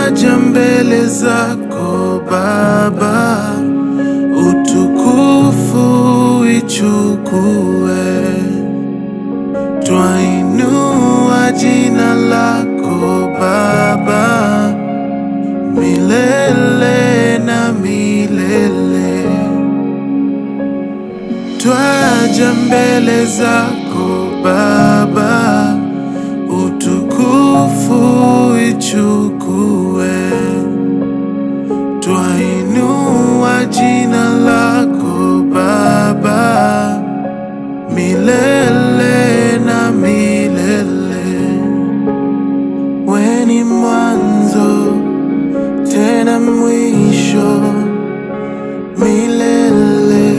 twaja mbele zako Baba, utukufu ichukue, twainua jina lako Baba milele na milele. Twaja mbele zako Baba, utukufu ichukue, twainua jina lako Baba milele na milele. We ni mwanzo tena mwisho milele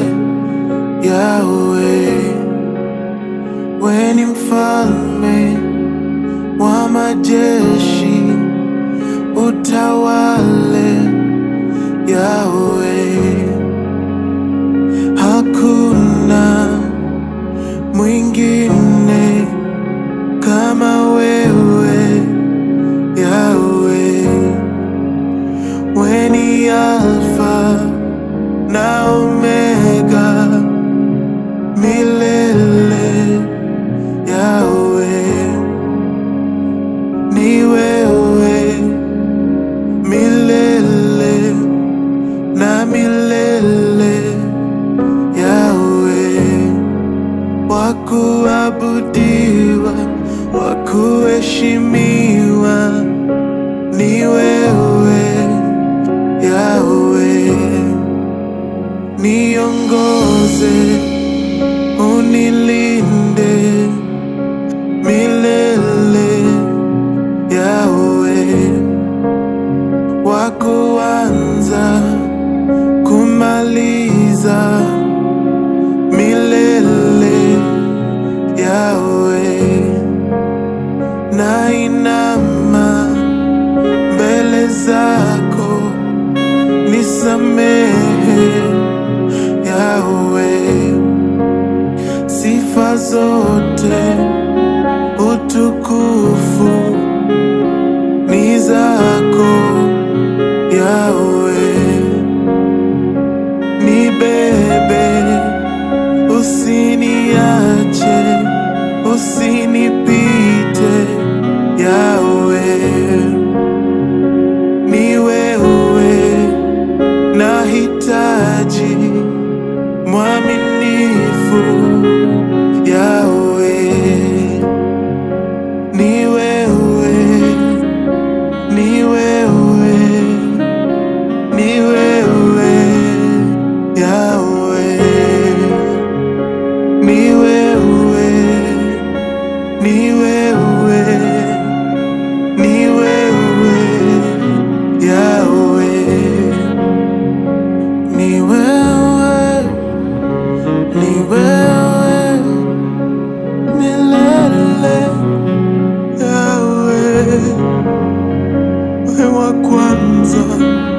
Yawe, we ni mfalme wa majeshi, utawale Yawe, hakuna mwingine kama wewe Yawe, we ni Alfa na Omega milele Yawe, ni wewe milele na milele Yawe, wakuabudiwa, wakuheshimiwa ni wewe Yawe, niongoze unilinde milele Yawe, wa kuanza kumaliza milele Yawe, na inama mbele zako nisamehe Yawe sifa zote utukufu ni zako Yawe, nibebe usiniache, usinipite Yawe, ni wewe nahitaji mwaminifu Yawe, ni wewe, ni wewe, ni wewe Yawe, ni wewe, ni wewe, ni wewe Yawe, ni wewe ni wewe milele Yawe, wewe wa kwanza